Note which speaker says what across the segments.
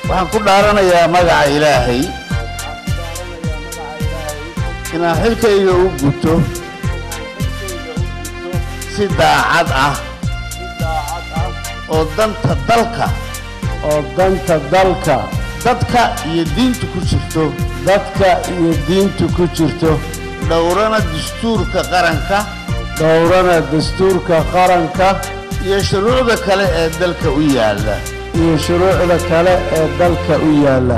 Speaker 1: waxaan ku dhaaranayaa magaca ilaahay inaan xilkayga u guto si daacad ah oo danta dalka
Speaker 2: oo danta dalka
Speaker 1: dadka iyo diinta ku jirto
Speaker 2: dadka iyo diinta ku jirto
Speaker 1: dhowrana dastuurka qaranka
Speaker 2: dhowrana dastuurka qaranka
Speaker 1: iyo shuruucda kale ee dalka u yaalla
Speaker 2: iyo shuruucda kale ee dalka u yaalla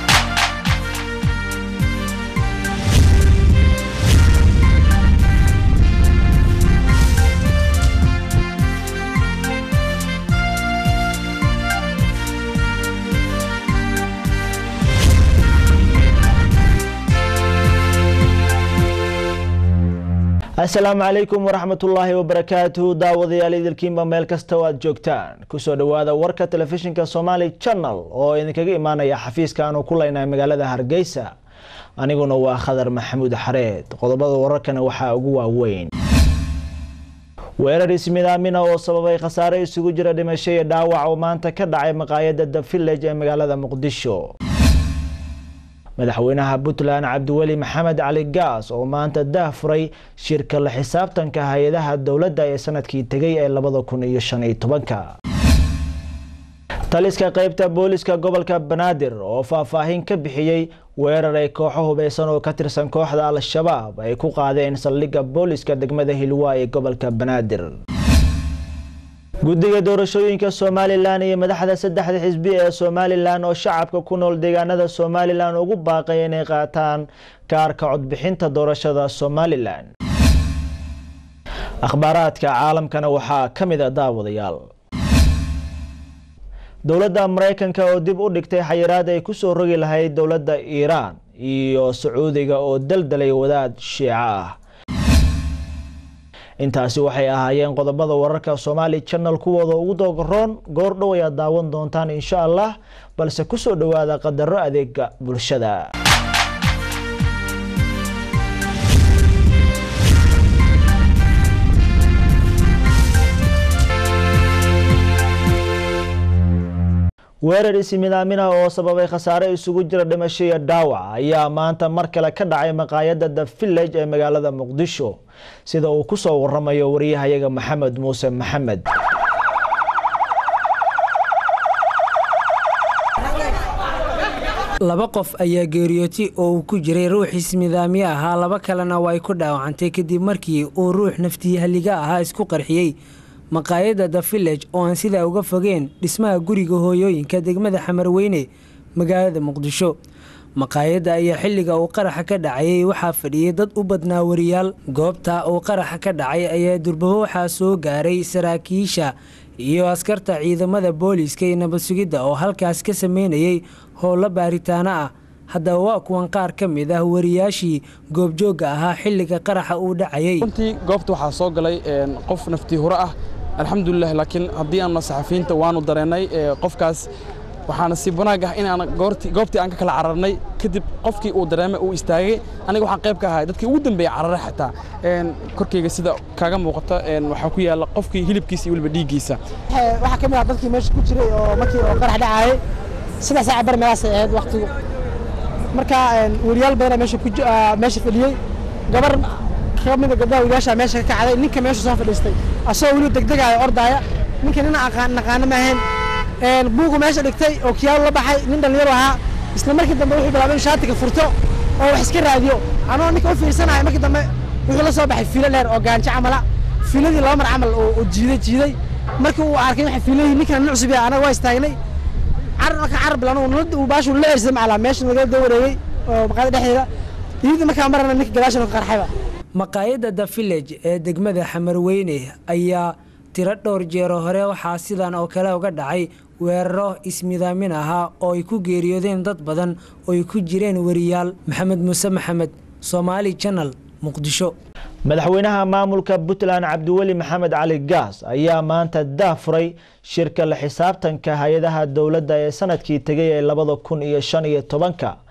Speaker 3: asalaamu calaykum waraxmatullaahi wabarakaatuhu daawadayaal idilkiinba meel kasta oo aad joogtaan kusoo dhowaada warka telefishinka somaali channel oo idinkaga imaanaya xafiiska aanu ku leynahay magaalada hargeysa aniguna waa khadar maxamuud xareed qodobada wararkana waxaa ugu waaweyn weerar ismidaamina oo sababay khasaare isugu jira dhimasho iyo dhaawac oo maanta ka dhacay maqaayada the village ee magaalada muqdisho madaxweynaha puntland cabdiweli maxamed cali gaas oo maanta daah furay shirka la xisaabtanka hay-adaha dowladda ee sanadkii tegay ee labada kun iyo shan iyo tobanka taliska qeybta booliska gobolka banaadir oo faahfaahin ka bixiyey weerar ay kooxo hubeysan oo ka tirsan kooxda al-shabaab ay ku qaadeen saldhigga booliska degmada hilwaa ee gobolka banaadir guddiga doorashooyinka somalilan iyo madaxda saddexda xisbi ee somalilan oo shacabka ku nool deegaanada somalilan ugu baaqay inay qaataan kaarka codbixinta doorashada somalilan akhbaaraadka caalamkana waxaa ka mid a daawadayaal dowladda mareykanka oo dib u dhigtay xayiraad ay kusoo rogi lahayd dowladda iiraan iyo sacuudiga oo daldalay wadaad shiico ah intaasi waxay ahaayeen qodobada wararka somaali channel kuwooda ugu doogoroon goor dhow ayaad daawan doontaan insha allah balse kusoo dhowaada qadaro adeega bulshada weerar isimidaamina oo sababay khasaare isugu jira dhimasho iyo dhaawac ayaa maanta mar kale ka dhacay maqaayada the village ee magaalada muqdisho sida uu kusoo waramayo wariyahayaga maxamed muuse maxamed
Speaker 4: laba qof ayaa geeriyootay oo uu ku jiray ruux ismidaamyo ahaa laba kalena waa ay ku dhaawacantay kadib markii uu ruux naftii halliga ahaa isku qarxiyey maqaayadda the village oo aan sidaa uga fogeen dhismaha guriga hooyooyinka degmada xamarweyne magaalada muqdisho maqaayadda ayaa xilliga uu qaraxa ka dhacayay waxaa fadhiyay dad u badnaa wariyaal goobta uu qaraxa ka dhacay ayaa durbabo waxaa soo gaaray saraakiisha iyo askarta ciidamada booliiska iyo nabad sugidda oo halkaas ka sameynayay howlo baaritaano ah haddaba waa kuwan qaar ka mid ah wariyaashii goobjoogga ahaa xilliga qaraxa uu dhacayay
Speaker 5: runtii goobta waxaa soo galay qof naftii huro ah alxamdulilah laakiin haddii aanna saxafiyiinta waanu dareennay qofkaas waxaana si wanaag ah in aan goobtii aan ka kala cararnay kadib qofkii uu dareemay uu istaagay aniga waxaan qayb ka ahay dadkii ugu dambeeyey cararay xataa korkayga sida kaaga muuqata waxaa ku yaalla qofkii hilibkiisa iyo weliba dhiiggiisa
Speaker 6: waxaa ka mid ah dadkii meesha ku jiray oo markii oo qarax dhacaayay sida saaca bar meelaasay ahayd waqtigu marka weriyaal badana meesha ku meesha fadhiyey gabar ka mid a gabdhaha weriyaasha meesha ka kacday ninka meesha soo fadhiistay asagoo weli degdegaaya ordaaya ninka nin naqaano ma ahayn buugu meesha dhigtay oo kiyaalo la baxay nin dhalinyaro ahaa isla markii dambe wuxuu bilaabay in shaatiga furto oo wax iska raadiyo anoo ninka u fiirsanayo markii dambe wuxuu la soo baxay fiilo dheer oo gaanjo camala fiiladii laba mar camal oo jiiday jiiday markii uu arkay waxa fiiladii ninkan nin cusub yahay anaga waa istaagnay carabka carab bilan uu baashu la eersay macala meesha laga daba wareegay oo maqaayada dhexdeeda iyadii markaa marana ninka gadaashan ka qarxayba
Speaker 4: maqaayadda the village ee degmada xamarweyne ayaa tiro dhowr jeero hore waxaa sidan oo kale uga dhacay weeraro ismidaamin ahaa oo ay ku geeriyoodeen dad badan oo ay ku jireen wariyaal maxamed muuse maxamed somaali channel muqdisho
Speaker 3: madaxweynaha maamulka puntland cabdiweli maxamed cali gaas ayaa maanta daah furay shirka la xisaabtanka hay-adaha dowladda ee sanadkii tegay ee labada kun iyo shan iyo tobanka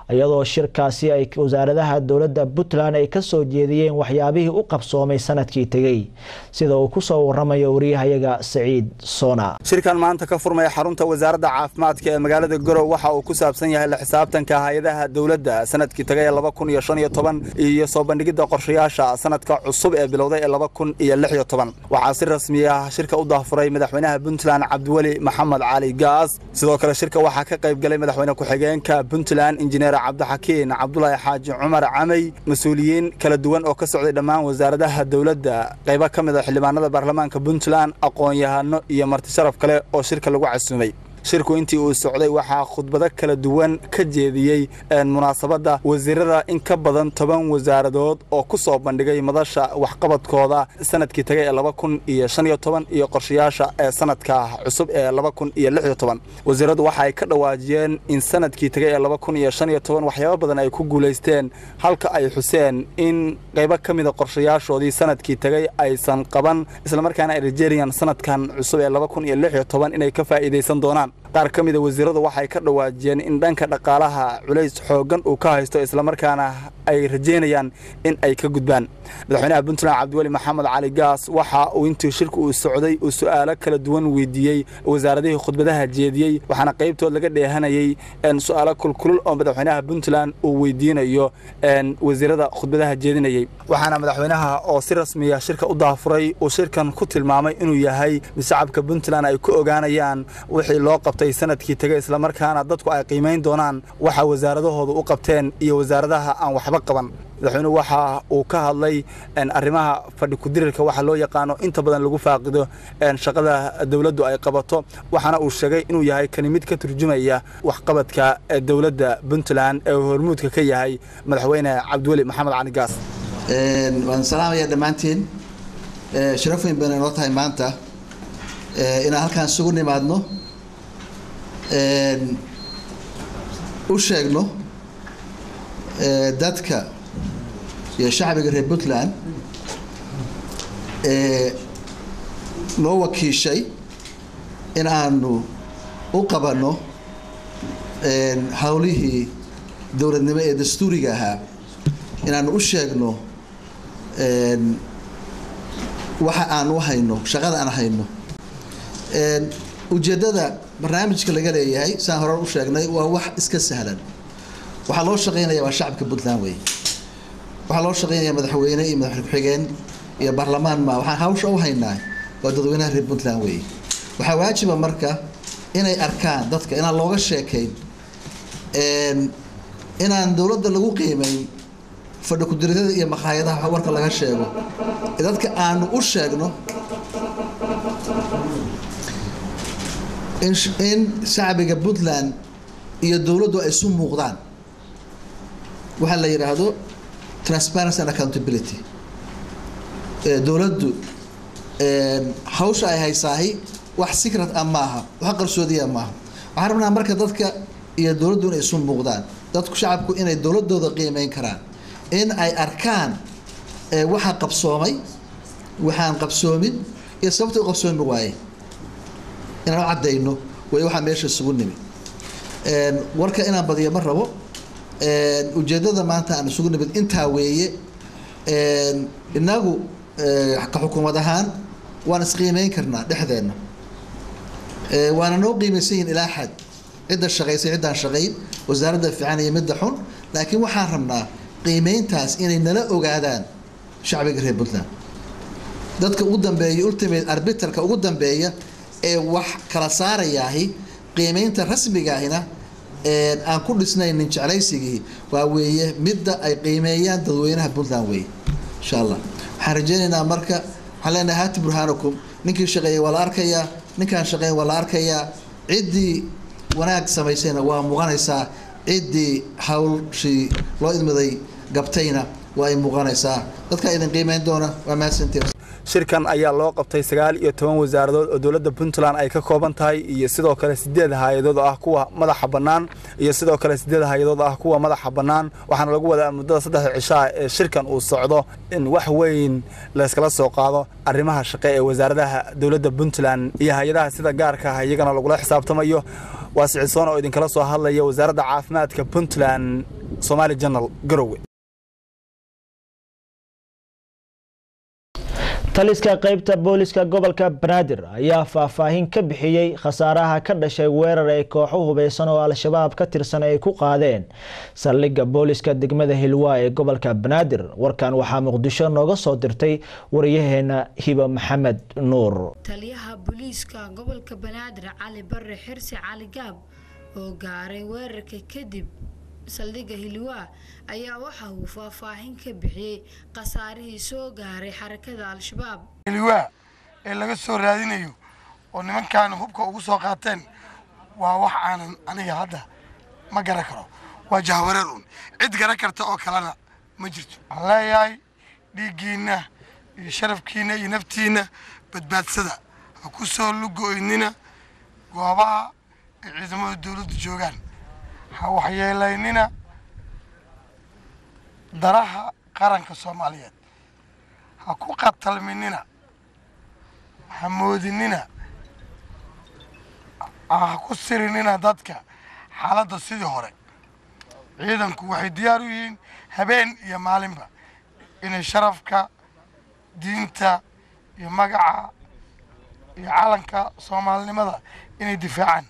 Speaker 3: iyadoo shirkaasi ay wasaaradaha dowladda puntland ay kasoo jeediyeen waxyaabihii u qabsoomay sanadkii tegey sida uu kusoo waramayo wariyahayaga saciid soona
Speaker 7: shirkan maanta ka furmaya xarunta wasaaradda caafimaadka ee magaalada garow waxa uu ku saabsan yahay la xisaabtanka hay-adaha dowladda sanadkii tagay ee laba kun iyo shan iyo toban iyo soo bandhigidda qorshayaasha sanadka cusub ee bilowday ee laba kun iyo lix iyo toban waxaa si rasmi ah shirka u dahfuray madaxweynaha puntland cabdiweli maxamed cali gaas sidoo kale shirka waxaa ka qayb galay madaxweyne ku-xigeenka puntland injineer cabdixakiin cabdulaahi xaaji cumar camey mas-uuliyiin kala duwan oo ka socday dhammaan wasaaradaha dowladda qaybo ka mid a xildhibaanada baarlamaanka puntland aqoon-yahano iyo marti sharaf kale oo shirka lagu casuumay shirku intii uu socday waxaa khudbado kala duwan ka jeediyey munaasabadda wasiirada in ka badan toban wasaaradood oo ku soo bandhigay madasha waxqabadkooda sanadkii tagay ee laba kun iyo shan iyo toban iyo qorshayaasha ee sanadka cusub ee laba kun iyo lix iyo toban wasiiradu waxa ay ka dhawaajiyeen in sanadkii tagay ee laba kun iyo shan iyo toban waxyaabo badan ay ku guulaysteen halka ay xuseen in qaybo ka mida qorshayaashoodii sanadkii tagay aysan qaban islamarkaana ay rajeynayaan sanadkan cusub ee laba kun iyo lix iyo toban inay ka faa'iidaysan doonaan qaar ka mida wasiiradu waxay ka dhawaajiyeen in dhanka dhaqaalaha culays xooggan uu ka haysto islamarkaana ay rajeynayaan in ay ka gudbaan madaxweynaha puntland cabdiweli maxamed cali gaas waxa uu intii shirka uu socday uu su'aalo kala duwan weydiiyey wasaaradihii khudbadaha jeediyey waxaana qaybtood laga dheehanayey su'aalo kulkulul oo madaxweynaha puntland uu weydiinayo wasiirada khudbadaha jeedinayey waxaana madaxweynaha oo si rasmiya shirka u daafuray uu shirkan ku tilmaamay inuu yahay mid shacabka puntland ay ku ogaanayaan wixii loo qabtay sanadkii tegay islamarkaana dadku ay qiimayn doonaan waxa wasaaradahooda u qabteen iyo wasaaradaha aan waxba qaban madaxweynuhu waxa uu ka hadlay arrimaha fadhi kudirirka waxa loo yaqaano inta badan lagu faaqido shaqada dowladdu ay qabato waxaana uu sheegay inuu yahay kani mid ka turjumaya waxqabadka dowladda puntland ee hormuudka ka yahay madaxweyne cabdiweli maxamed cali gaas
Speaker 8: waan salaamaya dhammaantiin sharaf weyn bayna inoo tahay maanta inaan halkaan isugu nimaadno u sheegno dadka iyo shacbiga reer puntland noo wakiishay in aanu u qabanno howlihii dowladnimo ee dastuuriga ahaa inaanu u sheegno waxa aan u hayno shaqada aan hayno ujeeddada barnaamijka laga leeyahay saan hore u sheegnay waa wax iska sahlan waxaa loo shaqeynaya waa shacabka puntland wey waxaa loo shaqeynaya madaxweyne iyo madaxweyne ku-xigeen iyo baarlamaan ma waxaan hawsha u haynaa waa dadweynaha reer puntland wey waxaa waajiba marka inay arkaan dadka inaan looga sheekayn inaan dowladda lagu qiimeyn fadhi kudiridada iyo makhaayadaha warka laga sheego dadka aanu u sheegno in shacbiga puntland iyo dowladdu ay isu muuqdaan waxaa la yidhaahdo transparency and accountability dowladdu hawsha ay haysaahi wax secret ah maaha wax qarsoodiya maaha waxaan rabnaa marka dadka iyo dowladdu inay isu muuqdaan dadku shacabku inay dowladooda qiimeyn karaan in ay arkaan waxa qabsoomay waxaan qabsoomin iyo sababta u qabsoomi waaye inaan u caddayno way waxaa meesha isugu nimi warka inaan badiyo ma rabo ujeeddada maanta aan isugu nimid intaa weeye inagu ka xukuumad ahaan waan isqiimeyn karnaa dhexdeenna waana noo qiimaysan yihin ilaa xad cidda shaqaysay ciddaan shaqayn wasaaradda fiican iyo midda xun laakiin waxaan rabnaa qiimeyntaas inay nala ogaadaan shacbiga reer puntland dadka ugu dambeeya ultimate arbitarka ugu dambeeya ee wax kala saarayaahi qiimeynta rasmigaahina aan ku dhisnaynin jeclaysigii waa weeye midda ay qiimeeyaan dadweynaha puntland weeye insha allah waxaan rajeynaynaa marka waxaan leenahay haati burhaanakum ninkii shaqeeyay waa la arkayaa ninkaan shaqeyn waa la arkayaa ciddii wanaag samaysayna waa muuqanaysaa ciddii hawlshii loo idmaday gabtayna waa ay muuqanaysaa dadkaa idin qiimeyn doona waa mahadsantiin
Speaker 7: shirkan ayaa loo qabtay sagaal iyo toban wasaaradood oo dowladda puntland ay ka kooban tahay iyo sidoo kale sideed hay-adood oo ah kuwa madaxa bannaan iyo sidoo kale sideed hay-adood ah kuwa madaxa bannaan waxaana lagu wadaa muddada saddexda cishaa ee shirkan uu socdo in wax weyn layskala soo qaado arrimaha shaqe ee wasaaradaha dowladda puntland iyo hay-adaha sida gaarka ah iyagana lagula xisaabtamayo waa sicisoon oo idinkala soo hadlaya wasaaradda caafimaadka puntland somaali janal garowe
Speaker 3: taliska qaybta booliska gobolka banaadir ayaa faahfaahin ka bixiyey khasaaraha ka dhashay weerar ay kooxo hubeysan oo al-shabaab ka tirsan ay ku qaadeen saldhigga booliska degmada hilwaa ee gobolka banaadir warkan waxaa muqdisho nooga soo dirtay wariyaheena hiba maxamed nuur
Speaker 9: taliyaha booliiska gobolka banaadir cali bare xirsi cali gaab oo gaaray weerarka kadib saldhigga hilwaa ayaa waxa uu faahfaahin ka bixiyey khasaarihii soo gaaray xarakada al-shabaab
Speaker 10: hilwaa ee laga soo raadinayo oo nimankaana hubka ugu soo qaateen waa wax aanan aniga hadda ma garan karo waa jahwareer un cid garan karta oo kalena ma jirto waxaan leeyahay dhiiggiinna iyo sharafkiinna iyo naftiinna badbaadsada ha ku soo lugo-ynina goobaha ay ciidamada dowladda joogaan ha waxyeelaynina daraha qaranka soomaaliyeed ha ku qatalminina ha moodinina ha ku sirinina dadka xaaladda sidii hore ciidanku waxay diyaar u yihiin habeen iyo maalinba inay sharafka diinta iyo magaca iyo calanka soomaalinimada inay difaacaan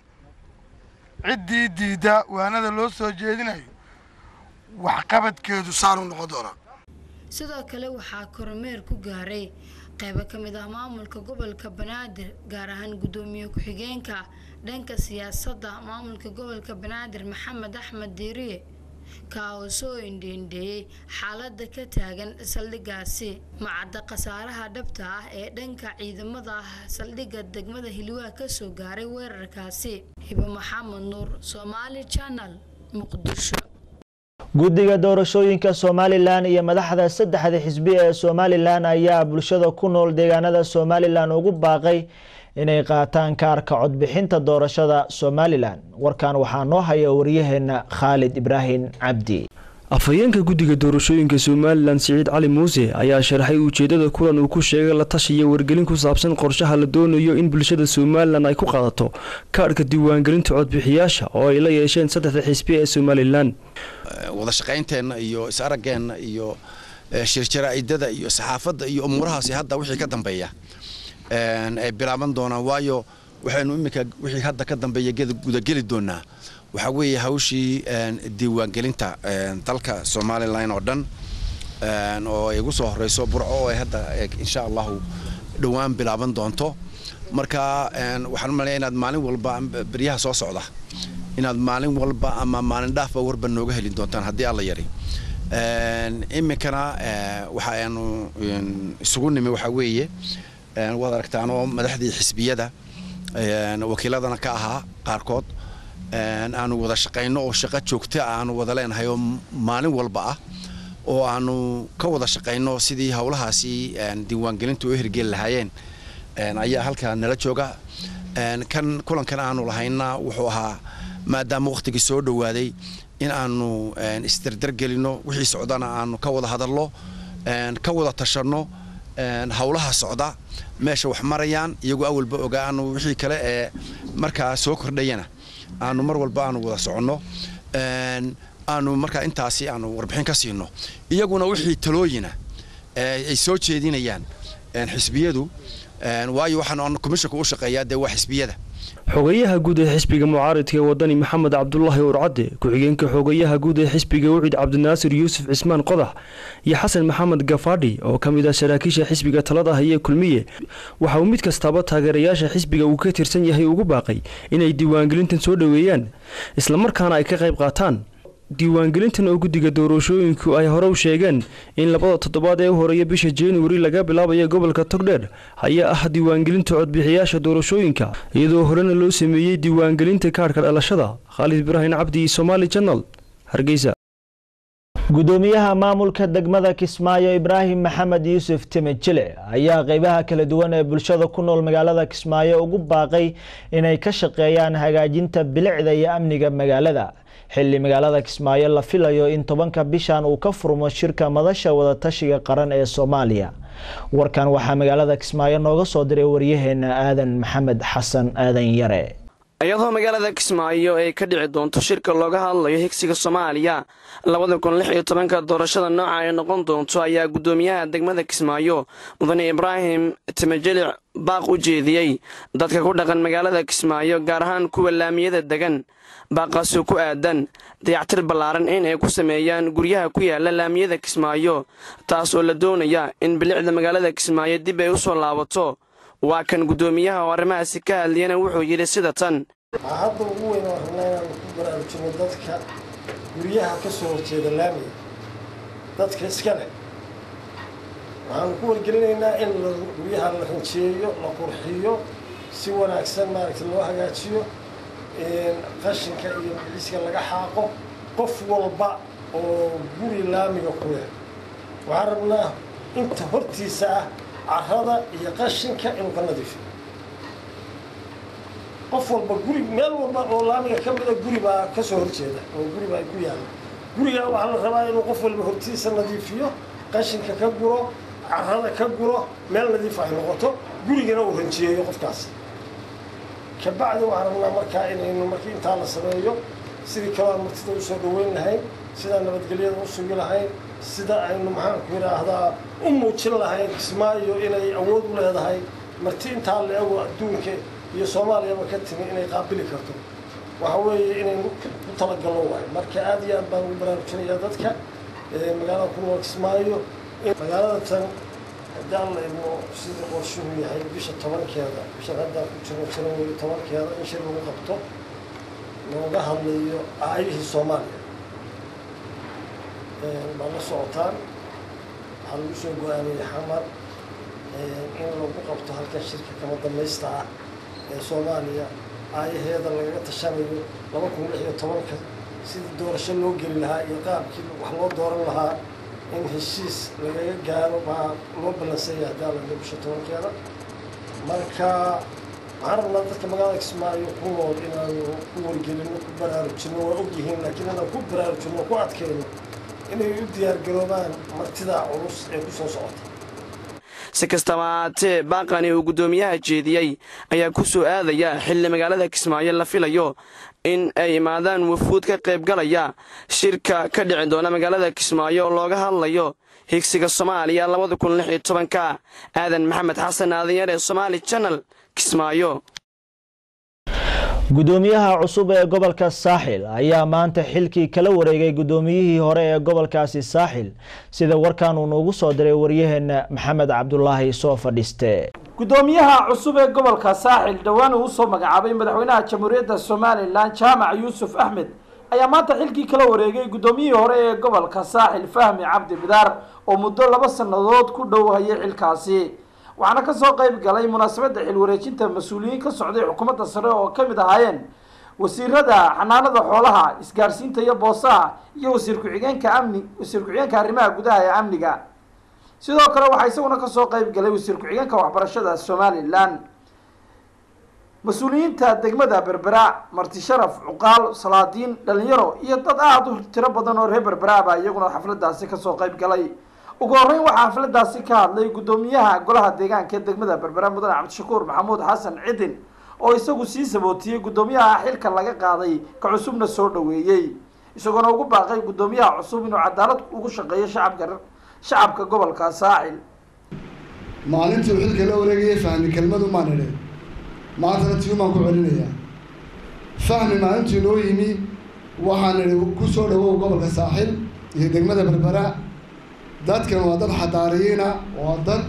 Speaker 10: ciddii diidda waanada loo soo jeedinayo waxqabadkeedu saanu noqon doonaa
Speaker 9: sidoo kale waxaa kormeer ku gaaray qaybo ka mid ah maamulka gobolka banaadir gaar ahaan guddoomiye ku-xigeenka dhanka siyaasadda maamulka gobolka banaadir maxamed axmed diiriye kaa oo soo indheendheeyey xaaladda ka taagan saldhiggaasi macadda khasaaraha dhabta ah ee dhanka ciidamada ah saldhigga degmada hilwaa kasoo gaaray weerarkaasi hibo maxamed nuur somaali janal muqdisho
Speaker 3: guddiga doorashooyinka somalilan iyo madaxda saddexda xisbi ee somalilan ayaa bulshada ku nool deegaanada somalilan ugu baaqay inay qaataan kaarka codbixinta doorashada somalilan warkan waxaa noo haya waryaheena khaalid ibraahim cabdi
Speaker 11: afhayeenka guddiga doorashooyinka somalilan siciid cali muuse ayaa sharaxay ujeedada kulan uu ku sheegay la tashiya wargelin ku saabsan qorshaha la doonayo in bulshada somalilan ay ku qaadato kaadhka diiwaangelinta codbixiyaasha oo ay la yeesheen saddexda xisbi ee somalilan
Speaker 12: wada shaqaynteenna iyo is-araggeenna iyo shirjaraa'idada iyo saxaafadda iyo umuurahaasi hadda wixii ka dambeeya ay bilaaban doonaan waayo waxaynu iminka wixii hadda ka dambeeya gudageli doonaa waxaa weeye hawshii diiwaangelinta dalka somalilan oo dhan oo ay ugu soo horeyso burco oo ay hadda insha allahu dhowaan bilaaban doonto marka waxaan u malaya inaad maalin walba beryaha soo socda inaad maalin walba ama maalin dhaafba warba nooga helin doontaan haddii alla yari iminkana waxa aanu isugu nimi waxaa weeye waad aragtaan oo madaxdii xisbiyada wakiiladana ka ahaa qaarkood aanu wada shaqayno oo shaqo joogta aanu wada leenahay oo maalin walba ah oo aanu ka wada shaqayno sidii howlahaasi diiwaangelintu u hirgeli lahaayeen ayaa halkaa nala jooga kan kulankan aanu lahayna wuxuu ahaa maadaama wakhtigii soo dhowaaday in aanu isdardargelino wixii socdana aanu ka wada hadalno ka wada tashanno howlaha socda meesha wax marayaan iyagoo awalba ogaanu wixii kale ee markaa soo kordhayana aanu mar walba aanu wada soconno aanu markaa intaasi aanu warbixin ka siino iyaguna wixii talooyina ay soo jeedinayaan xisbiyadu waayo waxaan komishanka u shaqeeyaa dee waa xisbiyada
Speaker 11: xogayaha guud ee xisbiga mucaaridka ee wadani maxamed cabdulaahi urcadde ku-xigeenka xogayaha guud ee xisbiga wicid cabdinaasir yuusuf cismaan qodax iyo xasan maxamed gafaadhi oo ka mid ah saraakiisha xisbiga talada haye kulmiye waxa uu mid kastaaba taageerayaasha xisbiga uu ka tirsan yahay ugu baaqay inay diiwaangelintan soo dhoweeyaan islamarkaana ay ka qayb qaataan diiwaangelintan oo guddiga doorashooyinku ay hore u sheegeen in labada toddobaad ee u horeeya bisha januari laga bilaabayo gobolka togdheer ayaa ah diiwaangelinta codbixiyaasha doorashooyinka iyadoo horena loo sameeyey diiwaangelinta kaadhka dhalashada khaalid ibraahim cabdi somaali janal hargeysa
Speaker 3: gudoomiyaha maamulka degmada kismaayo ibraahim maxamed yuusuf timijile ayaa qeybaha kala duwan ee bulshada ku nool magaalada kismaayo ugu baaqay inay ka shaqeeyaan hagaajinta bilicda iyo amniga magaalada xilli magaalada kismaayo la filayo in tobanka bishan uu ka furmo shirka madasha wadatashiga qaran ee soomaaliya warkan waxaa magaalada kismaayo nooga soo diray waryaheena aadan maxamed xasan aadan yare
Speaker 13: iyadoo magaalada kismaayo ay ka dhici doonto shirka looga hadlayo higsiga soomaaliya labada kun lix iyo tobanka doorashada nooca ay noqon doonto ayaa guddoomiyaha degmada kismaayo mudane ibraahim timajelic baaq u jeediyey dadka ku dhaqan magaalada kismaayo gaar ahaan kuwa laamiyada degan baaqaasoo ku aadan dayactir ballaaran in ay ku sameeyaan guryaha ku yaala laamiyada kismaayo taas oo la doonaya in bilicda magaalada kismaayo dib ay u soo laabato waa kan guddoomiyaha oo arrimahaasi ka hadliyana wuxuu yidhi sida tan
Speaker 14: waxaa hadda ugu weyn oo rabnaa inaan ku baraarujino dadka guryaha ka soo horjeeda laamiga dadka iska leh waxaanu ku wargelinaynaa in guryaha la ranjeeyo la qurxiyo si wanaagsan maaragta loo hagaajiyo qashinka iyo biciiska laga xaaqo qof walba oo guri laamiga ku leh waxaan rabnaa inta hortiisa ah carrada iyo qashinka inuu ka nadiifiyo qof walba guri meel walba oo laamiga ka mida guri baa ka soo horjeeda oo guri baa ku yaalla gurigaa waxaa la rabaa inuu qof walba hortiisa nadiifiyo qashinka ka guro carrada ka guro meel nadiif ay noqoto gurigana uu ranjiyeeyo qofkaas kabacdi waxaan rabnaa markaa inaynu markii intaa la sameeyo sidii kaloo aan martida usoo dhaweyn lahayn sidaan nabadgelyada u sugi lahayn sida aynu maxaanku yidhaahdaa u muujin lahayn kismaayo inay awood u leedahay marti intaa la ego adduunka iyo soomaaliyaba ka timi inay qaabili karto waxa weeye inaynu ku talagalno waay marka aad iyo aad baan ugu baraarujinayaa dadka magaalada ku nool kismaayo magaalada tan haddii aan la idmo sida qorshuhu yahay bisha tobankeeda bishan haddaan ku jirno janawari tobankeeda in shir lagu qabto looga hadlayo aayihii soomaaliya baa la socotaan waxaa lagu soo go-aamiyey xamar in lagu qabto halkan shirka kama dambaysta ah ee soomaaliya aayaheeda lagaga tashanayo laba kun lix iyo tobanka sidii doorasho loo geli lahaa iyo qaabkii wax loo dooran lahaa in heshiis lagaga gaaro baa loo ballansanya haddii alla bisha tobankeeda marka waxaan rabnaa dadka magaalada kismaayo ku nool inaanu ku wargelino ku baraarujino waa ogyihiin laakiin inaan ku baraarujino ku adkayno inay u diyaargaroobaan martidaa culus ee ku soo socota
Speaker 13: si kastaba haatee baaqani uu guddoomiyaha jeediyey ayaa ku soo aadaya xilli magaalada kismaayo la filayo in ay imaadaan wafuud ka qaybgalaya shirka ka dhici doona magaalada kismaayo oo looga hadlayo higsiga soomaaliya labada kun lix iyo tobanka aadan maxamed xasan aadanyar ee somaali janal kismaayo
Speaker 3: guddoomiyaha cusub ee gobolka saaxil ayaa maanta xilkii kala wareegay guddoomiyihii hore ee gobolkaasi saaxil sida warkan uu noogu soo diray waryaheena maxamed cabdulaahi soo fadhiiste
Speaker 15: guddoomiyaha cusub ee gobolka saaxil dhowaan uu usoo magacaabay madaxweynaha jamhuuriyadda somalilan jaamac yuusuf axmed ayaa maanta xilkii kala wareegay guddoomiyihii hore ee gobolka saaxil fahmi cabdi bidaar oo muddo laba sannadood ku dhow hayay xilkaasi waxaana kasoo qayb galay munaasabadda xilwareejinta mas-uuliyiin ka socday xukuumadda sare oo ka mid ahaayeen wasiirada xanaanada xoolaha isgaarsiinta iyo boosaha iyo wasiir ku-xigeenka amni wasiir ku-xigeenka arrimaha gudaha ee amniga sidoo kale waxaa isaguna kasoo qayb galay wasiir ku-xigeenka waxbarashada somalilan mas-uuliyiinta degmada berbera marti sharaf cuqaal salaadiin dhalinyaro iyo dad aada u tiro badan oo reer berbera baa iyaguna xafladaasi kasoo qayb galay ugu horreyn waxaa xafladaasi ka hadlay guddoomiyaha golaha deegaanka ee degmada berbera mudane cabdishakuur maxamuud xasan cidin oo isagu sii sabootiyey guddoomiyaha xilka laga qaaday ka cusubna soo dhoweeyey isagoona ugu baaqay guddoomiyaha cusub inuu cadaalad ugu shaqeeyo shacabka shacabka gobolka saaxil
Speaker 16: maalintii uu xilka la wareegayay fahmi kelmadu maan idhe maantana tiyumaan ku celinayaa fahmi maalintuu inoo yimi waxaan idhi ku soo dhawow gobolka saaxil iyo degmada berbera dadkan waa dad xadaariyiina waa dad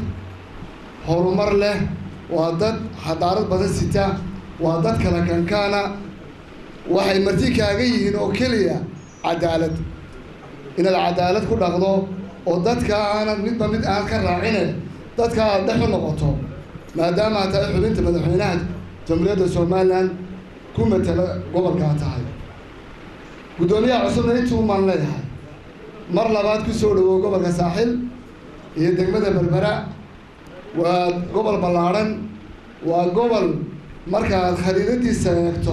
Speaker 16: horumar leh waa dad xadaarad badan sita waa dad kala kankaana waxay marti kaaga yihiin oo keliya cadaalad inaad cadaalad ku dhaqdo oo dadka aanad midba mid aan ka raacine dadka aad dhex u noqoto maadaama aad tahay xubinta madaxweynaha jamhuuriyadda somalilan ku matala gobolkaa tahay guddoomiyaha cusubna intii umaan leeyahay mar labaad ku soo dhawow gobolka saaxil iyo degmada berbera waa gobol ballaadhan waa gobol markaad khariidadiisa eegto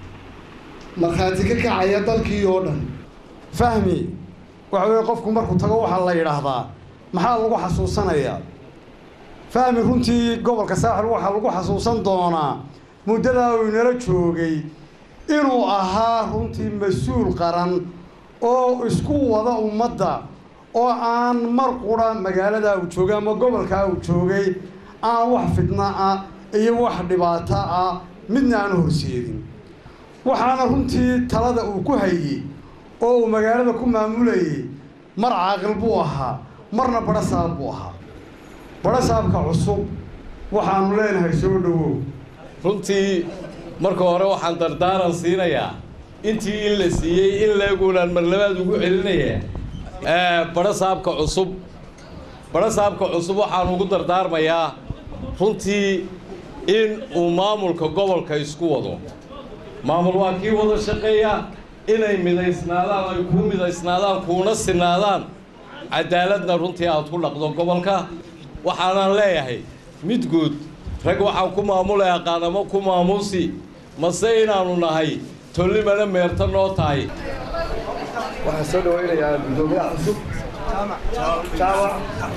Speaker 16: markhaati ka kacaya dalkii oo dhan
Speaker 17: fahmi waxa weeye qofku markuu tago waxaa la yidhaahdaa maxaa lagu xasuusanayaa fahmi runtii gobolka saaxil waxaa lagu xasuusan doonaa muddadaa uu inala joogay inuu ahaa runtii mas-uul qaran oo isku wada ummadda oo aan mar qura magaaladaa uu joogay ama gobolkaa uu joogay aan wax fidna ah iyo wax dhibaato ah midna aan horseedin waxaana runtii talada uu ku hayey oo uu magaalada ku maamulayay mar caaqil buu ahaa marna badhasaab buu ahaa badhasaabka cusub waxaanu leenahay soo dhowow
Speaker 18: runtii marka hore waxaan dardaaran siinayaa intii in la siiyey in leeguunaan marlabaad ugu celinaya badhasaabka cusub badhasaabka cusub waxaan ugu dardaarmayaa runtii in uu maamulka gobolka isku wado maamul waa kii wada shaqeeya inay midaysnaadaan ay kuu midaysnaadaan kuuna sinaadaan cadaaladna runtii aad ku dhaqdo gobolka waxaanaan leeyahay mid guud rag waxaan ku maamulay aqaanamo ku maamuusi mase inaannu nahay tollimana meerta noo tahay
Speaker 19: waxaan soo dhawaynayaa guddoomiyaha cusub jaamac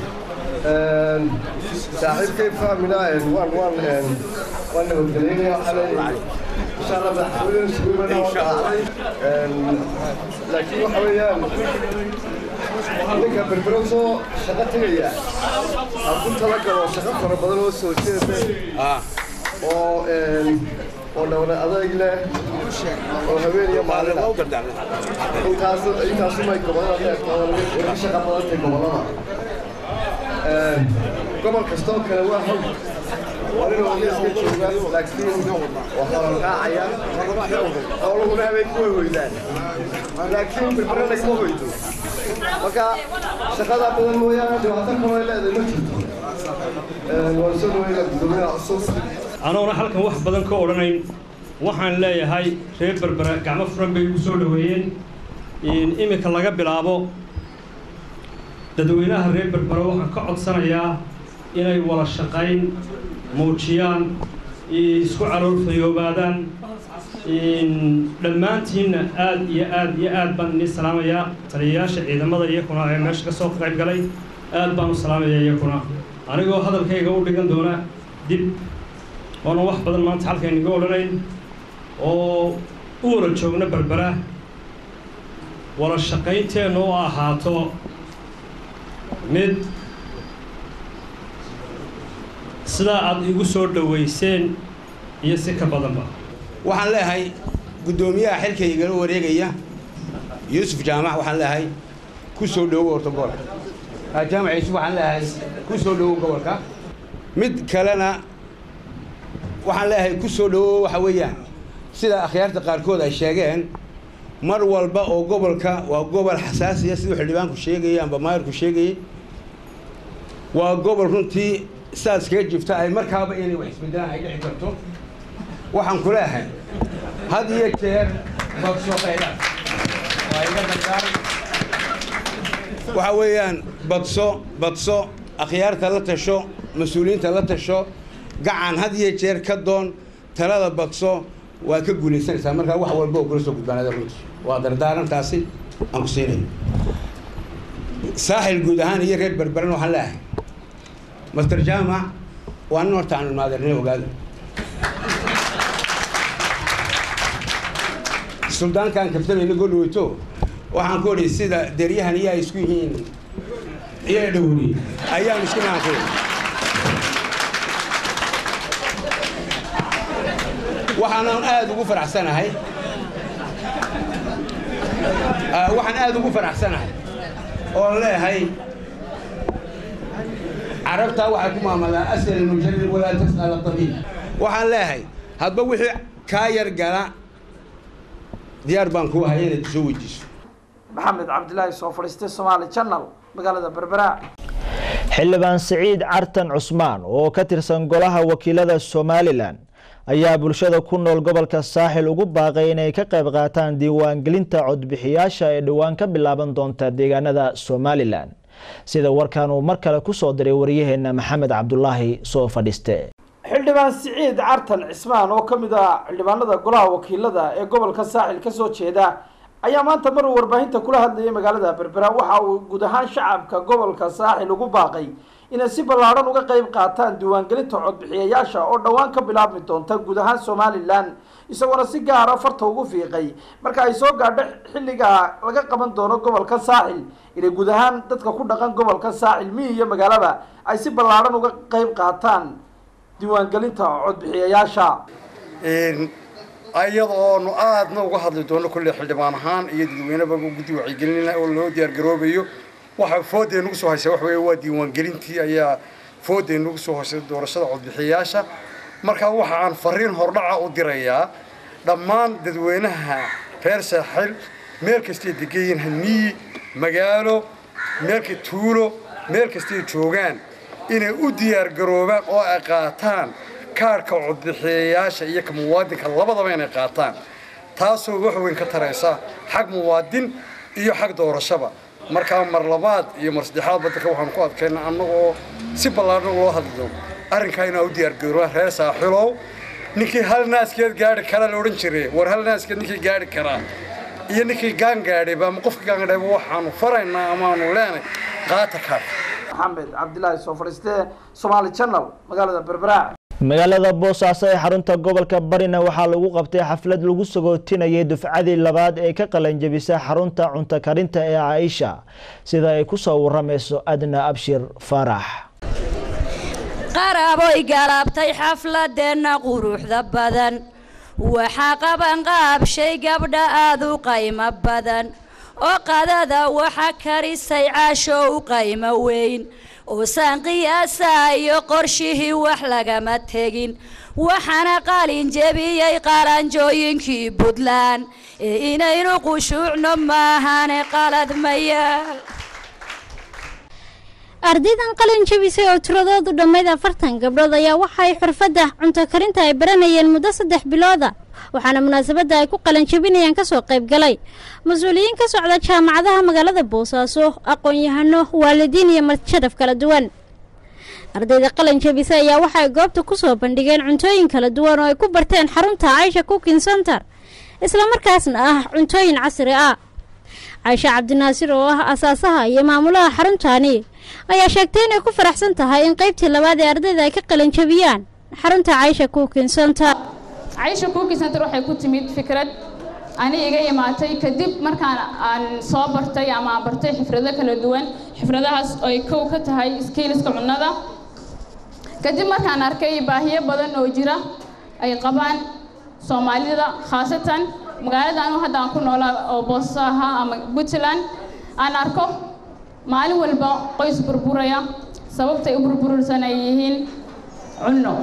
Speaker 19: saaxiibkay fahmina waan waan waan nabadgelynayaa waxaa leeyahay insha allah madaxweyne suguumana waa dhacday laakiin waxa weeyaan ninka berbero soo shaqo tegaya ha ku talagalo shaqo fara badan oo soo jeeda oo oo dhowna adayg leh oo habeen iyo maalin intaas intaasumay gobolada leegtaa laga shaqa badantay gobolada gobol kastoo kale waa haw waa nin ogeeska jooga laakiin waxaa la raacaya oo laguna habeen ku weydaan laakiin berberana kama weydo marka shaqada badan mooyaane dhibaato kaloo ay leedahay ma jirto waan soo dhaweynaa guddoomiyaha cusub
Speaker 20: anoona halkan wax badan ka odhanayn waxaan leeyahay reer berbera gacmo furan bay ugu soo dhoweeyeen iminka laga bilaabo dadweynaha reer berbera waxaan ka codsanayaa inay wada shaqayn muujiyaan isku caloolfayoobaadaan dhammaantiinna aad iyo aad iyo aad baan inii salaamayaa taliyayaasha ciidamada iyakuna ee meesha ka soo qayb galay aad baan u salaamayaa iyakuna anigoo hadalkayga u dhigan doona dib oona wax badan maanta halkaynaga odhanayn oo u wada joogna berbera wada shaqaynteenna u ahaato mid sidaa aad igu soo dhowayseen iyo si ka badanba
Speaker 21: waxaan leeyahay guddoomiyaha xilka igala wareegaya yuusuf jaamac waxaan leeyahay ku soo dhowow horta gobolka jaamac yuusuf waxaan leeyahay ku soo dhowow gobolka mid kalena waxaan leeyahay ku soo dhowow waxa weeyaan sida akhyaarta qaarkood ay sheegeen mar walba oo gobolka waa gobol xasaasiya siduu xildhibaanku sheegayay amba maayarku sheegayay waa gobol runtii sidaas kaga jifta ay markaaba inay wax isbedelaan ay dhici karto waxaan ku leeyahay had iyo jeer badso qaydaan waa iga dardaaran waxa weeyaan badso badso akhyaarta la tasho mas-uuliyiinta la tasho gacan had iyo jeer ka doon talada badso waa ka guulaysanaysaa markaa wax walba oo kula soo gudbaanada runtii waa dardaarantaasi aan ku siinayo saaxil guud ahaan iyo reer berberan waxaan leeyahay master jaamac waa nin horta aan ilmaadeernay ogaada suldaankaan kabtamayna godhaweyto waxaan ku odhi sida deryahan iyo ay isku yihiin iyo dhowri ayaan isku naanku waxaanan aada ugu faraxsanahay waxaan aada ugu faraxsanahay oo leeyahay carabtaa waxay ku maamadaa asal mujarrid walaa tas'al tabiib waxaan leeyahay hadba wixii kaa yar gala diyaar baan kuu haya inaad soo weydiiso
Speaker 15: maxamed cabdilaahi soo fadhiistay somaali channel magaalada berbera
Speaker 3: xildhibaan siciid cartan cusmaan oo ka tirsan golaha wakiilada somalilan ayaa bulshada ku nool gobolka saaxil ugu baaqay inay ka qayb qaataan diiwaangelinta codbixiyaasha ee dhowaan ka bilaaban doonta deegaanada somalilan sida warkan uu mar kale kusoo diray waryaheena maxamed cabdulaahi soo fadhiiste
Speaker 15: xildhibaan siciid cartan cismaan oo ka mid ah xildhibaanada golaha wakiilada ee gobolka saaxil kasoo jeeda ayaa maanta mar uu warbaahinta kula hadlayay magaalada berbera waxa uu guud ahaan shacabka gobolka saaxil ugu baaqay inay si ballaadhan uga qayb qaataan diiwaangelinta codbixiyayaasha oo dhowaan ka bilaabmi doonta guud ahaan somalilan isagoona si gaara farta ugu fiiqay marka ay soo gaadho xilliga laga qaban doono gobolka saaxil inay guud ahaan dadka ku dhaqan gobolka saaxil miyi iyo magaalaba ay si ballaadhan uga qayb qaataan diiwaangelinta codbixiyayaasha
Speaker 17: ayada oonu aadna uga hadli doono kulle xildhibaan ahaan iyo dadweyneba guddi wacyigelin oo loo diyaargaroobayo waxa foodee nagu soo haysa waxa weeye waa diiwaangelintii ayaa foodee nagu soo haysay doorashada codbixiyayaasha marka waxa aan fariin hordhaca u dirayaa dhammaan dadweynaha reer saaxil meel kastay degan yihiin miyi magaalo meelka tuulo meel kastay joogaan inay u diyaargaroobaan oo ay qaataan kaarhka codbixiyayaasha iyo ka muwaadinka labadaba inay qaataan taasoo wax weyn ka taraysa xag muwaadin iyo xag doorashaba markaa mar labaad iyo mar saddexaad badanka waxaan ku adkayna annagoo si ballaadhan loo hadli doono arrinkaa inaa u diyaargaroobaan reer saaxilow ninkii hal naaskeed gaari kara la odhan jiray war hal naaskeed ninkii gaari karaa iyo ninkii gaan gaadhayba ama qofka gaan gaadhayba waxaanu faraynaa amaanu leenay qaata kaarka
Speaker 15: maxamed cabdilaahi soo fadhiiste somaali channel magaalada berberaac
Speaker 3: magaalada boosaaso ee xarunta gobolka barina waxaa lagu qabtay xaflad lagu sagootinayay dufcadii labaad ee ka qalanjabisa xarunta cunto karinta ee caaisha sida ay ku soo waramayso adna abshir faarax
Speaker 1: qaraboy galaabtay xafladeenna quruxda badan waxaa qabanqaabshay gabdha aad u qaymo badan oo qadada waxa karisay caasho u qaymo weyn oosaan qiyaasayo qorshihii wax lagama tegin waxaana qalin jebiyey qalanjooyinkii puntland ee inaynu qushuucno maahane qalad mayaal
Speaker 22: ardaydan qalin jebisay oo tiradoodu dhammayd afartan gabdhood ayaa waxaay xurfadda cunto karinta ay baranayeen muddo saddex bilooda waxaana munaasabadda ay ku qalin jebinayaan kasoo qayb galay mas-uuliyiin ka socda jaamacadaha magaalada boosaaso aqoon-yahano waalidiin iyo marshadaf kala duwan ardayda qalin jebisay ayaa waxaay goobta kusoo bandhigeen cuntooyin kala duwan oo ay ku barteen xarunta caisha cooking center islamarkaasna ah cuntooyin casri ah caisha cabdinaasir oo ah asaasaha iyo maamulaha xaruntaani ayaa sheegtay inay ku faraxsan tahay in qaybtii labaad ee ardayda ay ka qalanjabiyaan xarunta caisha cooking center
Speaker 23: caisha cooking center waxay ku timid fikrad ani iga imaatay kadib markaan aan soo bartay ama aan bartay xifrado kala duwan xifradahaas oo ay kow ka tahay skiiliska cunnada kadib markaan arkay baahiyo badan oo jira ay qabaan soomaalida khaasatan magaalada anu hadda aan ku noolaa oo booso ahaa ama puntland aan arko maalin walba qoys burburaya sababtay u burbursan ay yihiin cunno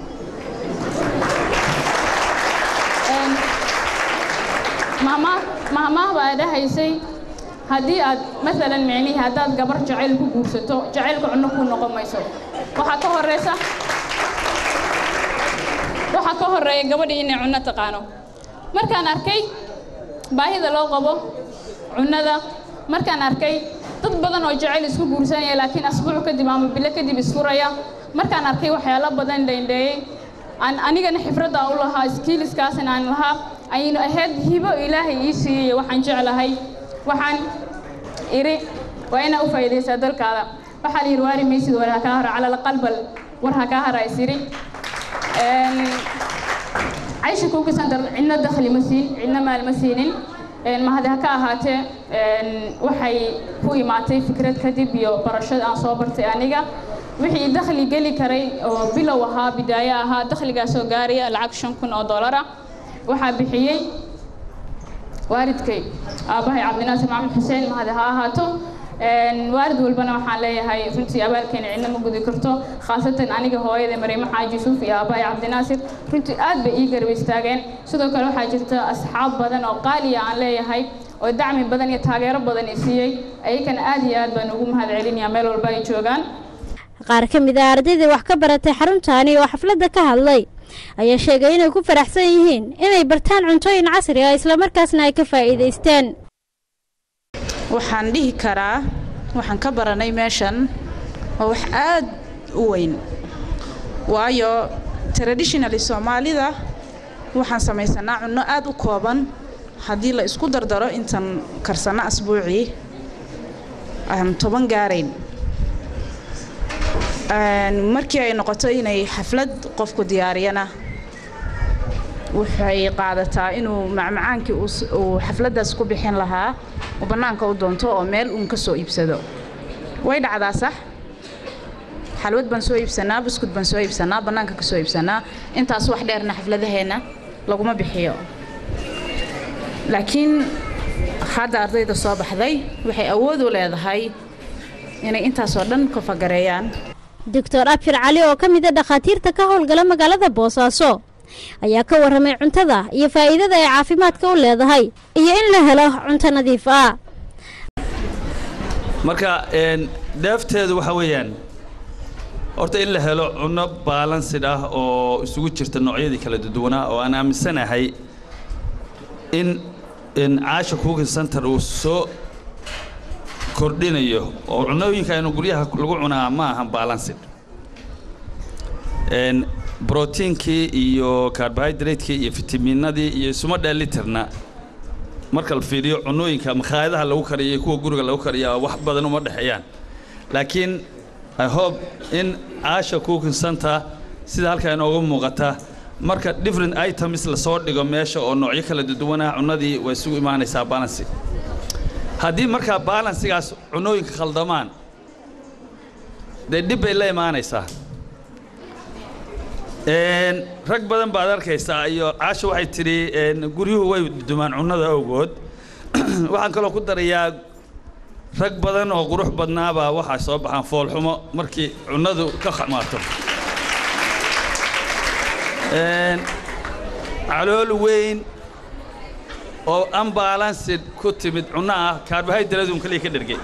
Speaker 23: mahmaah baa dhahaysay haddii aad maalan micnihii haddaad gabar jacayl ku guursato jacaylka cunno kuu noqon mayso waxaa ka horeysa waxaa ka horeeya gabadhii inay cunno taqaano markaan arkay baahida loo qabo cunnada markaan arkay dad badan oo jacayl isku guursanaya laakiin asbuuc kadib ama bilo kadib isfuraya markaan arkay waxyaalo badan dheendheeyey aan anigana xifradda u lahaa skiiliskaasna aan lahaa aynu ahayd hibo ilaahay ii siiyey waxaan jeclahay waxaan iri waa inaa u faa'iidaysaa dalkaada waxaa la yidhi waari maysid war ha kaa hara calal qalbal war ha kaa hara isiri caysha kuuki center cidna dakhli ma siin cidna maal ma siinin mahadi ha ka ahaatee waxay ku imaatay fikrad kadib iyo barashada aan soo bartay aniga wixii dakhli geli karay oo bilow ahaa bidaayo ahaa dakhligaasoo gaaraya lacag shan kun oo dollara waxaa bixiyey waalidkay aabbahay cabdinaasir maxamed xuseen mahadi ha ahaato waalid walbana waxaan leeyahay runtii abaalkeena cidna ma gudi karto khaasatan aniga hooyada mariimo xaaji yuusuf iyo aabbahay cabdinaasir runtii aad bay ii garab istaageen sidoo kale waxaa jirta asxaab badan oo qaaliya aan leeyahay oo dacmi badan iyo taageero badan i siiyey ayakana aad iyo aad baan ugu mahad celinayaa meel walba ay joogaan
Speaker 22: qaar ka mid ah ardayda wax ka baratay xaruntaani oo xafladda ka hadlay ayaa sheegay inay ku faraxsan yihiin inay bartaan cuntooyin casri ah islamarkaasna ay ka faa'iidaysteen
Speaker 24: waxaan dhihi karaa waxaan ka baranay meeshan waa wax aad u weyn waayo traditionally soomaalida waxaan samaysanaa cunno aad u kooban haddii la isku dardaro intan karsanno asbuucii aan toban gaarayn markii ay noqoto inay xaflad qofku diyaariyana waxay qaadataa inuu macmacaankii uu xafladdaas ku bixin lahaa uu bannaanka u doonto oo meel uun ka soo iibsado way dhacdaa sax xalwad baan soo iibsanaa buskud baan soo iibsanaa bannaanka ka soo iibsanaa intaas wax dheerna xafladaheenna laguma bixiyo laakiin hadda ardayda soo baxday waxay awood u leedahay inay intaasoo dhan ka fagareeyaan
Speaker 22: doctor abshir cali oo ka mid a dhakhaatiirta ka howlgala magaalada boosaaso ayaa ka warramay cuntada iyo faa'iidada ay caafimaadka u leedahay iyo in la helo cunto nadiif ah
Speaker 2: marka dheefteedu waxa weeyaan horta in la helo cunno baalansid ah oo isugu jirta noocyadii kala duwanaa oo aan aaminsanahay in caasha cooking center uu soo kordhinayo oo cunnooyinka aynu guryaha lagu cunaa ma ahan baalansid brotiinkii iyo carbohydratekii iyo fitamiinadii iyo isuma dheelitirna marka la fiiriyo cunnooyinka makhaayadaha lagu kariyo iyo kuwa guriga lagu kariya wax badan uma dhexeeyaan laakiin i hope in caasha cooking center sida halkaa inooga muuqata marka different items lasoo dhigo meesha oo noocyo kala duwanah cunnadii way isugu imaanaysaa balansi haddii markaa balansigaas cunnooyinka khaldamaan dee dhib bay la imaanaysaa rag badan baad arkaysaa iyo caasha waxay tidhi guryuhu way dumaan cunnada awgood waxaan kaloo ku darayaa rag badan oo qurux badnaabaa waxaa soo baxaan foolxumo markii cunnadu ka xumaato calool weyn oo unbalansid ku timid cunno ah kaarbohaydraduun kaliya ka dhergay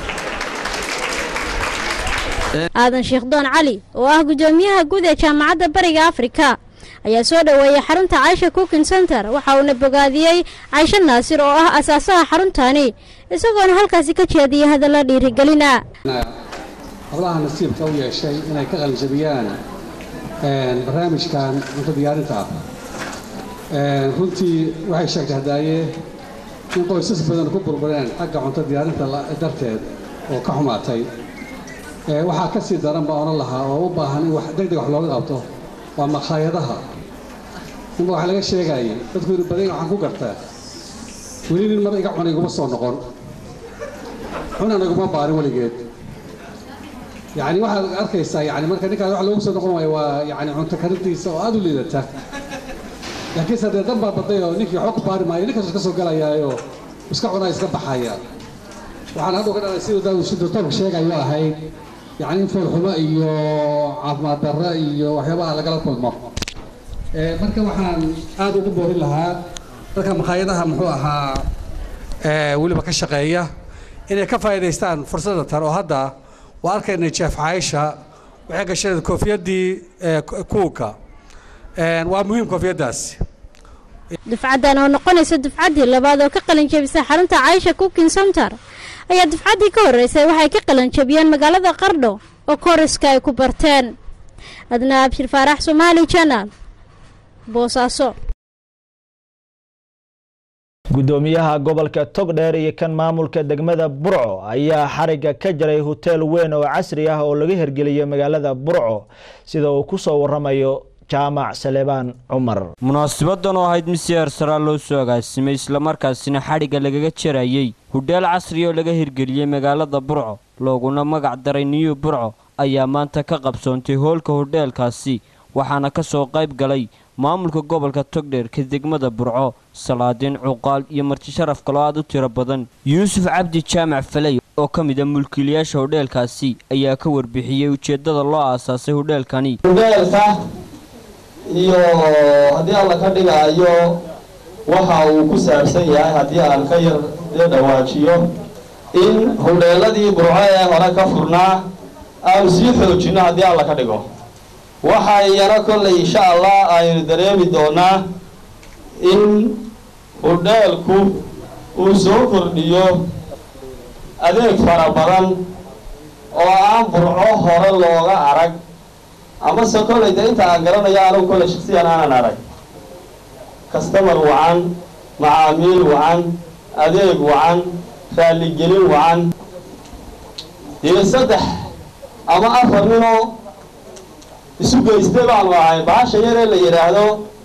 Speaker 22: aadan sheekh doon cali oo ah guddoomiyaha guud ee jaamacadda bariga afrika ayaa soo dhoweeyey xarunta caysha cooking center waxa uuna bogaadiyey caysho naasir oo ah asaasaha xaruntani isagoona halkaasi ka jeediyay hadalla dhiirigelina
Speaker 4: hablaha nasiibka u yeeshay inay ka qalinjabiyaan barnaamijkan cunto diyaarinta ah runtii waxay sheegtay hadaaye in qoysas badan ku burbureen xagga cunto diyaarinta darteed oo ka xumaatay waxaa ka sii daran baa odhan lahaa oo u baahan in deg deg wax looga qabto waa makhaayadaha ninba wax laga sheegayay dadku yidhi badan waxaan ku gartaa weli nin mar iga cuna iguma soo noqon cunan iguma baarin weligeed yacni waxaad arkaysaa yani marka ninkaan wax loogu soo noqon waayo waa yani cunto karintiisa oo aada u liidata laakiinse haddee dan baa baday oo ninkii waxba ku baari maayo ninkaas iska soo galayaayo iska cunaa iska baxaya waxaan hadhow ka dhalay siduu doctoorku sheegayo ahayd yacni in foolxumo iyo caafimaad darro iyo waxyaabaha lagala kulmo marka waxaan aada ugu boorin lahaa dadka makhaayadaha muxuu ahaa weliba ka shaqeeya inay ka faa'iidaystaan fursadda tan oo hadda waa arkaynay jeef caaisha waxay gashaneed koofiyadii kuuka waa muhiim koofiyaddaasi
Speaker 22: dufcaddan oo noqonaysa dufcaddii labaad oo ka qalin jebisay xarunta caysha cooking center ayaa dufcaddii ka horreysay waxay ka qalin jebiyeen magaalada qardho oo kooriska ay ku barteen adna abshir faarax somaali janal boosaaso
Speaker 3: gudoomiyaha gobolka togdheer iyo kan maamulka degmada burco ayaa xariga ka jaray hoteel weyn oo casri ah oo laga hirgeliyay magaalada burco sida uu ku soo waramayo jaamac saleebaan cumar
Speaker 5: munaasabadan oo ahayd mid si heersaraa loo soo agaasimay islamarkaasina xadhigga lagaga jarayey hudheel casri oo laga hirgeliyey magaalada burco looguna magac daray niyu burco ayaa maanta ka qabsoontay hoolka hudheelkaasi waxaana ka soo qayb galay maamulka gobolka togdheerka degmada burco salaadiin cuqaal iyo marti sharaf kaloo aad u tiro badan yuusuf cabdi jaamac faley oo ka mid a mulkiilayaasha hudheelkaasi ayaa ka warbixiyey ujeeddada loo aasaasay hudheelkani
Speaker 6: iyo haddii alla ka dhigaayo waxa uu ku saabsan yahay haddii aan ka yar dee dhawaajiyo in hudheeladii burco ee hore ka furnaa aanu sii xoojinno haddii alla ka dhigo waxa iyana kollay insha allah aynu dareemi doonaa in hudheelku uu soo kordhiyo adeeg fara badan oo aan burco hore looga arag amase kollay dee inta aan garanayo anugu kollay shaksiyan aanan arag kastamar wacan macaamiil wacan adeeg wacan raalligelin wacan iyo saddex ama afar ninoo isu geystay baanu ahay bahasha yaree la yidhaahdo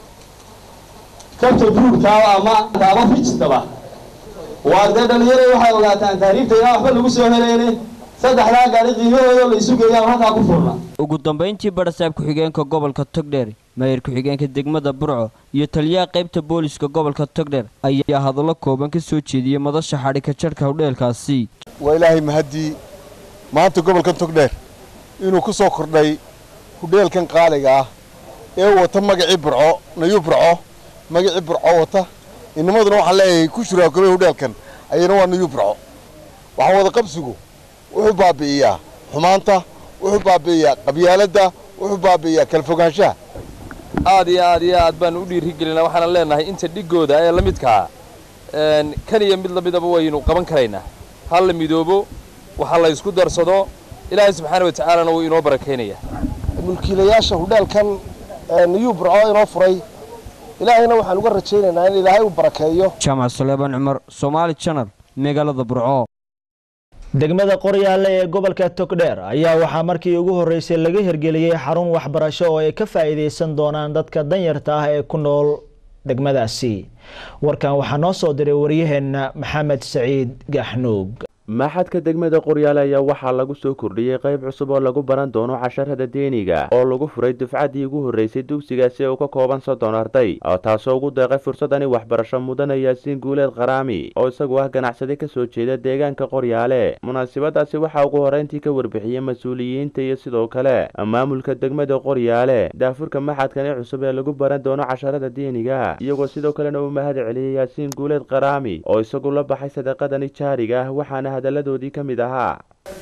Speaker 6: kabta buurkaaba ama ama fijtaba waa dee dhalinyaro waxay ogaataan taariifta inaan waxba lagu soo helayne saddexdaa gaari qiimahooda la isu geeyaan halkaa ku furna
Speaker 5: ugu dambayntii barasaab ku-xigeenka gobolka togdheer maayir ku-xigeenka degmada burco iyo taliyaha qaybta booliska gobolka togdheer ayaa hadallo kooban ka soo jeediyey madasha xadhika jadhka hudheelkaasi
Speaker 7: waa ilaahay mahaddii maanta gobolkan togdheer inuu ku soo kordhay hudheelkan qaaliga ah ee wata magacii burco nayuu burco magacii burco wata inamaduna waxaan leeyahay ku shuraakobay hudheelkan ayana waa nayuu burco waxaan wada qabsigu wuxuu baabi'iyaa xumaanta wuxuu baabi'iyaa qabyaaladda wuxuu baabi'iyaa kala fogaanshaha
Speaker 8: aad iyo aad iyo aad baan u dhiirigelinaa waxaanan leenahay inta dhigooda ee la midkaa kan iyo mid lamidaba waynu qaban karaynaa ha la midoobo waxa la ysku darsado ilaahay subxaana wa tacaalana wuu inoo barakaynayaa
Speaker 7: mulkiilayaasha hudheelkan niyuu burco inoo furay ilaahayna waxaan uga rajaynaynaa in ilaahay uu barakeeyo
Speaker 5: jaamac suleebaan cumar soomaali janal magaalada burco
Speaker 3: degmada qoryaale ee gobolka togdheer ayaa waxaa markii ugu horeysay laga hirgeliyey xarun waxbarasho oo ay ka faa'iideysan doonaan dadka danyarta ah ee ku nool degmadaasi warkan waxaa noo soo diray waryaheena maxamed saciid gaxnuug
Speaker 9: maxadka degmada qoryaale ayaa waxaa lagu soo kordhiyey qayb cusub oo lagu baran doono casharada deeniga oo lagu furay dufcaddii ugu horreysay dugsigaasi oo ka kooban soddon arday taasoo ugu deeqay fursadani waxbarasho mudana yaasiin guuleed qaraami oo isagu ah ganacsade ka soo jeeda deegaanka qoryaale munaasabadaasi waxaa ugu horreyntii ka warbixiyey mas-uuliyiinta iyo sidoo kale maamulka degmada qoryaale daafurka maxadkani cusub ee lagu baran doono casharada deeniga iyagoo sidoo kalena uu mahad celiyey yaasiin guuleed qaraami oo isagu la baxay sadaqadani jaariga ah waxaana hadaladoodii ka mid ahaa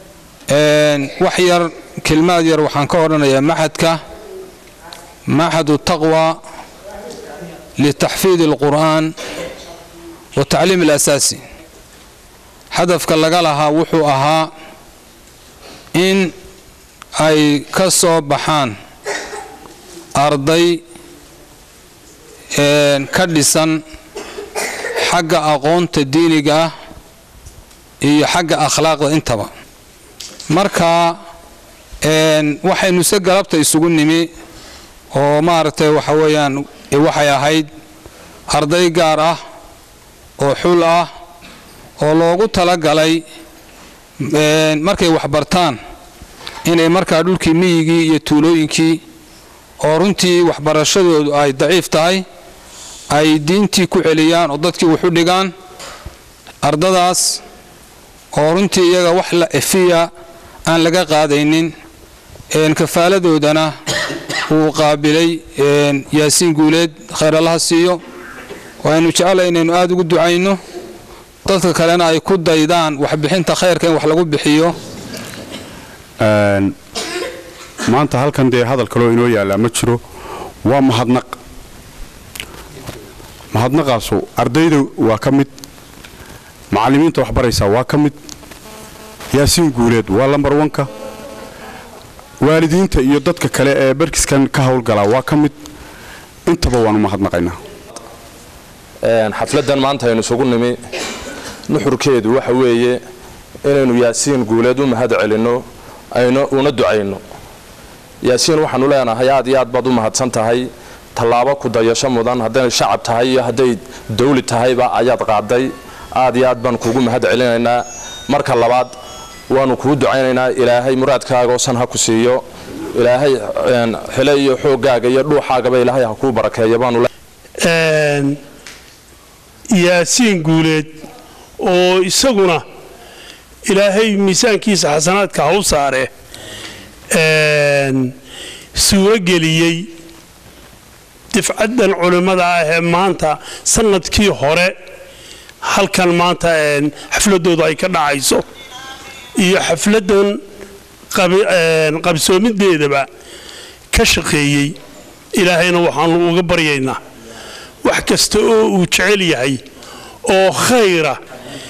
Speaker 10: wax yar kelmaad yar waxaan ka odhanayaa maxadka maxadu taqwa litaxfiid alqur'aan wa tacliim alasaasi hadafka laga lahaa wuxuu ahaa in ay ka soo baxaan arday ka dhisan xagga aqoonta diiniga ah iyo xagga akhlaaqda intaba marka waxaynu se galabta isugu nimi oo maaragtay waxa weeyaan waxay ahayd arday gaar ah oo xul ah oo loogu talagalay markay waxbartaan inay markaa dhulkii miyigii iyo tuulooyinkii oo runtii waxbarashadoodu ay daciif tahay ay diintii ku celiyaan oo dadkii waxu dhigaan ardadaas oo runtii iyaga wax la efiya aan laga qaadaynin kafaaladoodana uu qaabilay yaasiin guuleed khayr allaha siiyo waaynu jeclay inaynu aada ugu ducayno dadka kalena ay ku daydaan waxbixinta khayrka in wax lagu bixiyo
Speaker 25: maanta halkan dee hadal kaloo inoo yaallaa ma jiro waa mahadnaq mahadnaqaasu ardayda waa ka mid macallimiinta waxbaraysaa waa ka mid yaasiin guuleed waa lambar wanka waalidiinta iyo dadka kale ee barkiskan ka howlgalaa waa ka mid intaba waanu mahadnaqaynaa
Speaker 8: xafladdan maanta aynu isugu nimi nuxurkeedu waxa weeye inaynu yaasiin guuleed u mahad celinno aynu una ducayno yaasiin waxaanu leenahay aad iyo aad baad u mahadsan tahay tallaabo ku dayasho mudan hadday shacab tahay iyo hadday dawli tahayba ayaad qaaday aad iyo aad baan kuugu mahad celinaynaa marka labaad waanu kuu ducaynaynaa ilaahay muraadkaaga oosan ha ku siiyo ilaahay xile iyo xooggaaga iyo dhuuxaagaba ilaahay ha kuu barakeeyo baanu
Speaker 26: yaasiin guuleed oo isaguna ilaahay miisaankiisa xasanaadka ha u saare suuro geliyey difcaddan culimmada ah ee maanta sanadkii hore halkan maanta xafladoodu ay ka dhacayso iyo xafladdan qabsoomideedaba ka shaqeeyey ilaahayna waxaanu uga baryaynaa wax kasta oo uu jecel yahay oo khayra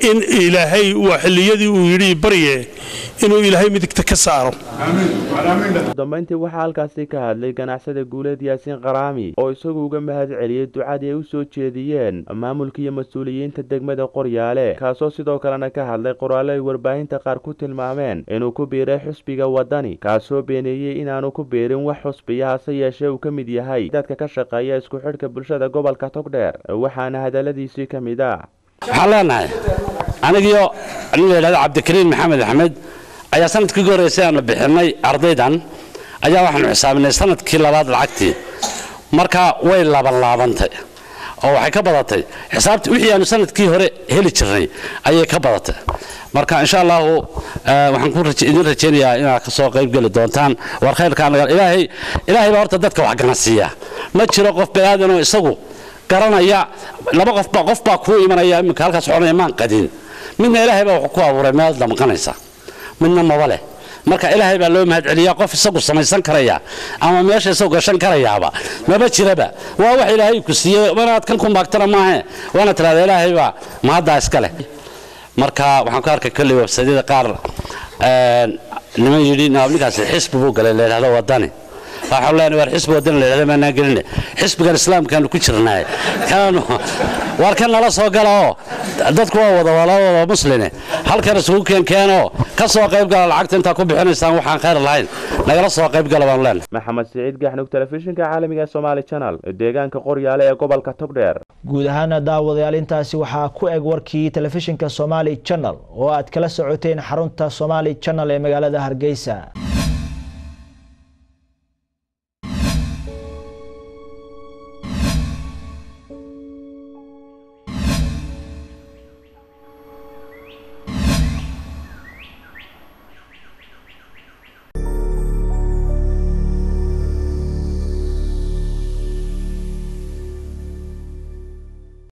Speaker 26: in ilaahay waa xilliyadii uu yidhi barye inuu ilaahay midigta ka saaro
Speaker 9: ugu dambayntii waxaa halkaasi ka hadlay ganacsada guuleed yaasiin qaraami oo isagu uga mahad celiyey ducadii ay u soo jeediyeen maamulka iyo mas-uuliyiinta degmada qoryaale kaasoo sidoo kalena ka hadlay qoraallo ay warbaahinta qaar ku tilmaameen inuu ku biiray xusbiga waddani kaasoo beeneeyey inaanu ku biirin wax xusbiya hase yeeshee uu ka mid yahay dadka ka shaqeeya isku xidhka bulshada gobolka togdheer waxaana hadalladiisii ka mid ah
Speaker 11: waxaan leenahay anigiyo nin la yidhahdo cabdikariin maxamed axmed ayaa sanadkii ugu horreysay aanu bixinay ardaydan ayaa waxaanu xisaabinay sanadkii labaad lacagtii marka way laabanlaabantay oo waxay ka badatay xisaabtii wixii aanu sanadkii hore heli jirnay ayay ka badatay marka insha allahu waxaan ku idin rajaynayaa inaad kasoo qayb geli doontaan war khayrka ilaahay ilaahay baa horta dadka wax ganacsiiya ma jiro qof bani-aadan oo isagu garanaya laba qofba qof baa kuu imanaya iminka halkaas odhanaya maan qadin midna ilaahay baa wuxuu ku abuuray meel damqanaysa midna maba leh marka ilaahay baa loo mahad celiyaa qof isagu samaysan karaya ama meesha isagu gashan karayaaba maba jiraba waa wax ilaahay ku siiyey manaad kan ku maagtana maahe waana tirahda ilaahay baa mahaddaa iska leh marka waxaan ku arkay kolley websaydyada qaar niman yidhi ninkaasi xisbi buu galay la yidhahdo waddani waxaan leenahay war xisbi waddan la yidhahdo maanaan geline xisbigan islaamkaanu ku jirnaay kaanu war kan nala soo gala oo dadku waa wada wala wada musline halkan isugu keenkeenoo ka soo qayb gala lacagta intaa ku bixinaysaan waxaan khayr lahayn nagala soo qayb gala baanu leenahay
Speaker 9: maxamed siciid gaxnug telefishinka caalamiga somaali channel deegaanka qoryaale ee gobolka togdheer
Speaker 3: guud ahaana daawadayaal intaasi waxaa ku eg warkii telefishinka somaali channel oo aad kala socoteen xarunta somaali channel ee magaalada hargeysa